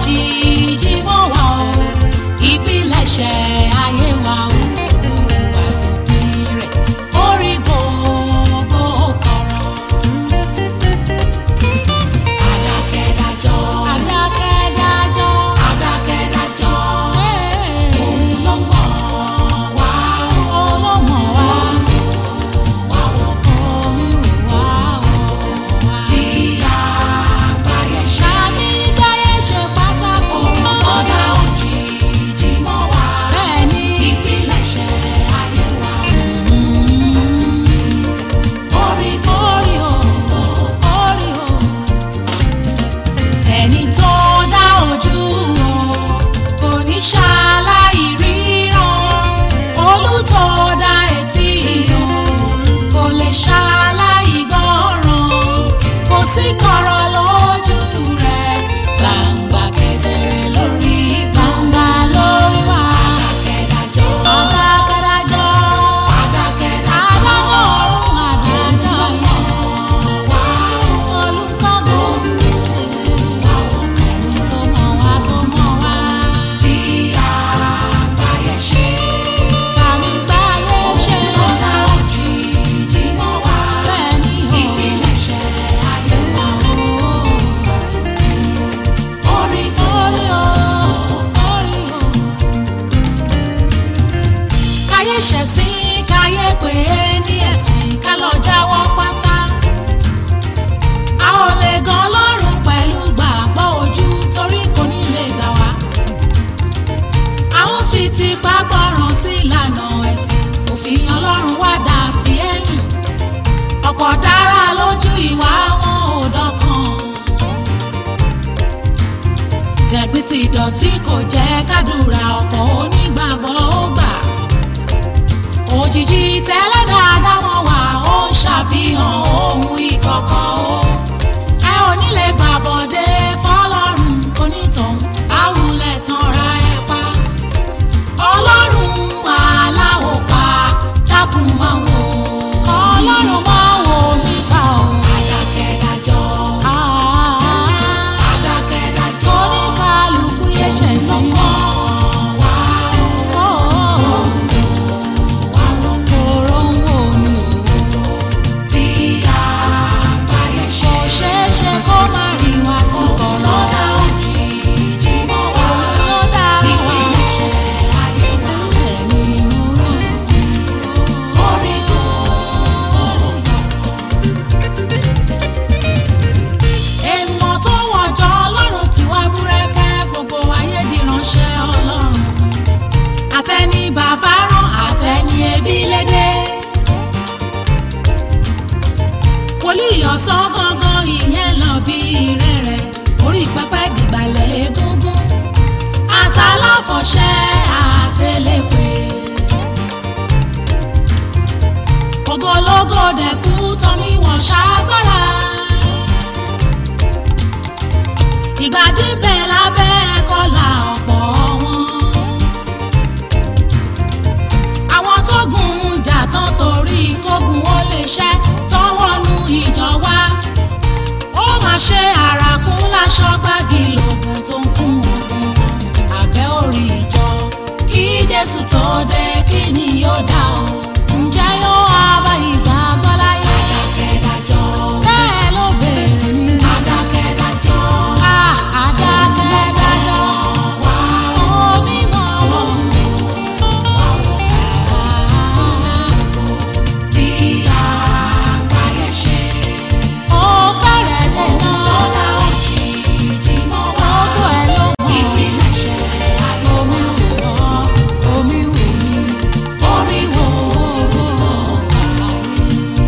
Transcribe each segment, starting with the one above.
òjijì mọ́ wa o ìpilẹ̀ṣẹ̀ ayé wa o àtòpin rẹ̀ orí gbogbo kọ̀rọ̀. Adákẹ́dájọ́. Adákẹ́dájọ́. Adákẹ́dájọ́. Òun ló mọ̀ wá o. Òun ló mọ̀ wá. Wá wò kó mi wò wá o. Tí àgbáyé ṣe. Àmì dáyé ṣe pátákó. Ọ̀dà òjijì mọ́ wá. Bẹ́ẹ̀ni. Ìpilẹ̀ṣẹ̀ ayé wa. Orí orí o. Orí o ẹni tó dá ojú o kò ní ṣaláì ríran olùtọ́ dá etí o kò lè ṣaláì gbọ́ràn kò sí kọ̀rọ̀ lójú rẹ̀ gbangba kedere lórí gbangba lórí wa. adákẹ́dájọ́ adákẹ́dájọ́ adákẹ́dájọ́ adájọ́ ọ̀run adájọ́ yẹn wá olùkọ́gun ẹni tó mọ̀ wá tó mọ̀ wá. tí àgbáyé ṣe. tàbí gbáyé ṣe. ọ̀dà òjijì mọ́ wá. bẹ́ẹ̀ni o. ìpilẹ̀ṣẹ̀ ayé wa o. orí orí o. orí o. káyé ṣẹ̀sìn káyé pé ní ẹ̀sìn ká lọ jáwọ́ pátá a ò lè gan ọlọ́run pẹ̀lú gbàgbọ́ ojú torí kò ní lè gbà wá. a ó fi tipa gbọ́ràn sí ìlànà ẹ̀sìn òfin ọlọ́run wá dà fi ẹ̀yìn. ọ̀pọ̀ dára lójú ìwà wọn ò dọ́kan. tẹ̀gbìn ti dọ̀tí kò jẹ́ kádùrà ọ̀pọ̀ onígbàgbọ́ ó gbà. òjijì tẹ́lẹ̀ dáadáa wọn wà ó ń ṣàfihàn ohun ìkọ̀kọ̀ o ẹ ò ní lè gbàbọ̀dé fọlọ́run onítàn àwùlẹ̀ tán ra ẹ pa ọlọ́run aláwọ̀ pa dákun máa wò ọlọ́run máa wò mí pa o. adákẹ́dájọ́ adákẹ́dájọ́ oníkàlùkù yẹ ṣẹ̀ sí mọ́ wá o. tòró ń wò mí o tí àgbáyé ṣe. kò ṣeé ṣe kó má rí wa tí kò lọ́dà òjijì mọ́ wa. òun ló dá wa. ìpilẹ̀ṣẹ̀ ayé wa. ẹni mú rò. orí tó orí yọ. èèmọ̀ tó wọ̀jọ́ ọlọ́run tí wá búrẹ́kẹ́ gbogbo ayé di ránṣẹ́ ọlọ́run. àtẹni bàbá rán àtẹni ẹbí lédè. wòlíì ọ̀sán gangan ìyẹn lọ bí rẹ̀rẹ̀ orí pẹpẹ dìgbàlẹ̀ egungun àtàláfọ̀ṣẹ́ àtẹlẹ́pẹ́. ògológò dẹ̀kú tán ni wọ́n ṣàgbára. ìgbàdí bẹ̀ lábẹ́ kọ́là ọ̀pọ̀ wọn. àwọn tó gùn jà tán torí kógun ó lè ṣẹ́ tọ́wọ́nú ìjọ wa. ó máa ṣe àràkún láṣọ gbági lògùn tó ń kún ogun wọn. àbẹ́ orí ìjọ kí jésù tó dé kí ni yóò dá o. ǹjẹ́ yóò wá bá ìgbàgbọ́ láyé. adákẹ́dájọ́ bẹ́ẹ̀ ló béèrè ní adákẹ́dájọ́. adákẹ́dájọ́ wá omi mọ́ wọn. tí àgbáyé ṣe. ó fẹ́rẹ̀ dènà. lọ́dà òjijì mọ́ wá. gbogbo ẹ̀ ló mọ̀. ìpilẹ̀ṣẹ̀ ayé omi wò ó omi wò mí. omi wò ó ayé.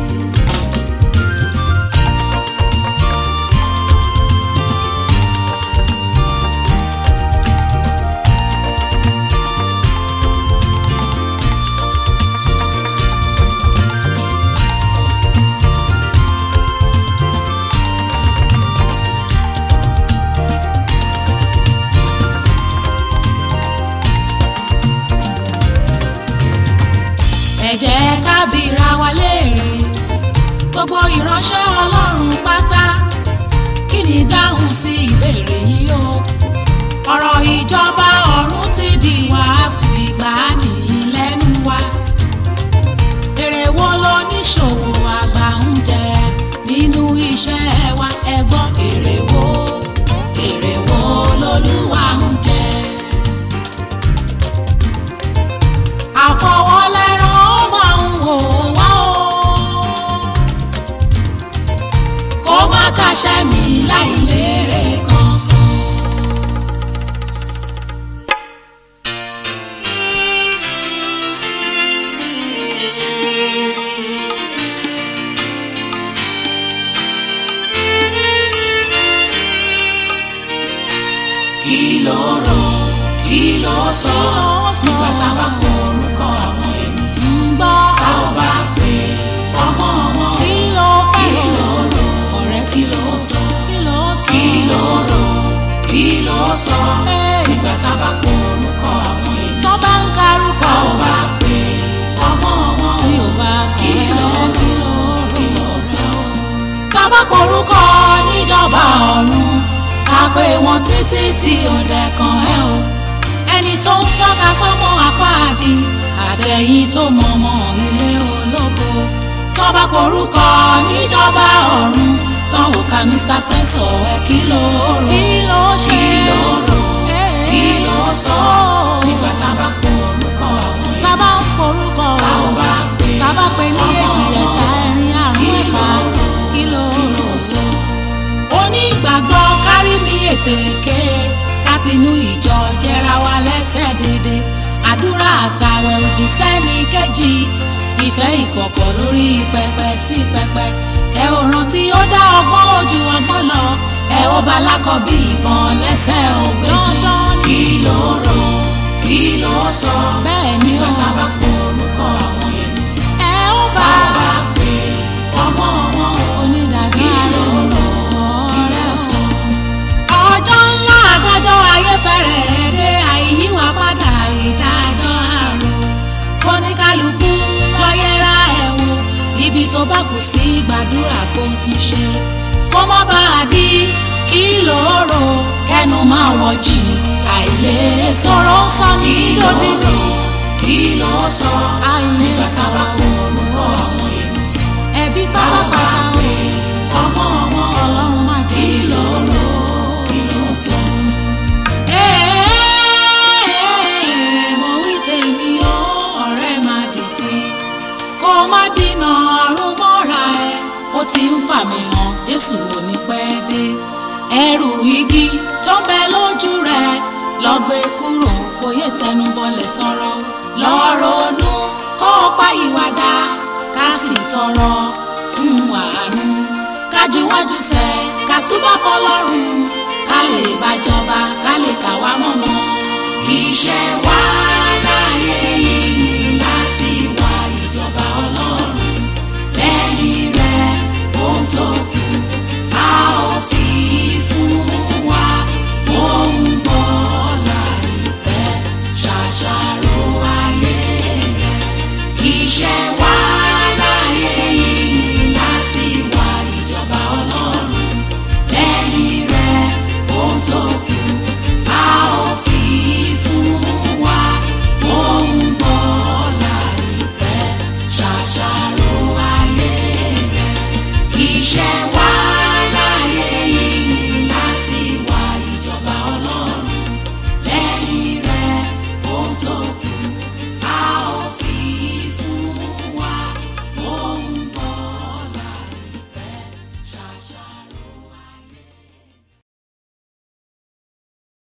ẹ jẹ́ ká bira wa léèrè gbogbo ìránṣẹ́ ọlọ́run pátá kí ni dáhùn sí ìbéèrè yìí o ọ̀rọ̀ ìjọba ọ̀run ti di wàásù ìgbàanì lẹ́nu wa èrè wo lóníṣòwò àgbà ń jẹ nínú iṣẹ́ wa ẹ gbọ́ èrè wo èrè wo lolúwa ń jẹ. àfọwọ́lẹ́rán ó máa ń wò wá o kó má kàṣẹ́ mi láì lérè kan. kí ló rò kí ló sọ nígbà tá a bá kọ orúkọ àwọn ènìyàn ń gbọ́ tá ò bá pè ọmọ wọn kí ló fẹ́ kí ló rò ọ̀rẹ́ kí ló sọ kí ló sọ kí ló rò kí ló sọ nígbà tá a bá kọ orúkọ àwọn ènìyàn tó bá ń karúkọ tá ò bá pè ọmọ wọn tí ò bá kí ló kí ló kí ló sọ tá a bá porúkọ níjọba ọ̀run ta pé wọn títí tí ọ̀dẹ kan ẹ o ẹni tó ń tọ́ka sọ́mọ apáàdì àtẹ̀yìn tó mọ̀mọ́ ilé ológo tọ́ba porúkọ níjọba ọ̀run tán ò ka mr sensor ẹ kí ló rò kí ló ṣe kí ló rò kí ló sọ nígbà tá a bá porúkọ àwọn èèyàn tá a bá ń porúkọ tá ò bá pè tá a bá pè ní èjì ẹ̀ta ẹ̀rin àrùn ẹ̀fà kí ló rò sọ onígbàgbọ́ kárí mi ètèké kátinú ìjọ jẹra wa lẹ́sẹ̀ dédé àdúrà àtàwẹ̀ òdì sẹ́ni kejì ìfẹ́ ìkọ̀kọ̀ lórí pẹpẹ sí pẹpẹ ẹ ò rántí ó dá ọgbọ́n ojú ọgbọ́n lọ ẹ ó bá lákọ̀ bí ìbọn lẹ́sẹ̀ ògbéjì kí ló rò kí ló sọ bẹ́ẹ̀ ni ó bá bá pọ̀ orúkọ àwọn ènìyàn ẹ ó bá bá pè ọmọ wọn onídàájọ́ ayé mi lọ ọ̀rẹ́ ọ̀sán. ọjọ́ ńlá adájọ́ ayé fẹ́rẹ̀ dé àìyíwá padà ìdájọ́ àrò kóníkálukú lọ́yẹ́ra ẹ̀ wò ibi tó bá kù sí gbàdúrà kó tún ṣe kó má bàa di kí lóòrò kẹnu máa wọ̀jì àìlè sọ̀rọ̀ sọ ní lódì ní kí ló sọ àìlè sọ̀rọ̀ orúkọ àwọn ènìyàn ẹbí pátápátá wò ọmọ ọmọ ọlọ́run má kí ló lò kí ló sọ. mo wí tèmi ó ọ̀rẹ́ má dìtì kó má dínà ọ̀run mọ́ra ẹ ó ti ń fà mí hàn jésù ò ní pẹ́ dé ẹrù igi tó ń bẹ lójú rẹ lọ gbé kúrò kó yé tẹnu bọlẹ̀ sọ̀rọ̀ lọ ronú kó o pa ìwàdà ká sì tọrọ fún àánú kájúwájú sẹ ká túbọ̀ fọlọ́run ká lè bàjọba ká lè kà wá mọ̀mọ́ iṣẹ́ wa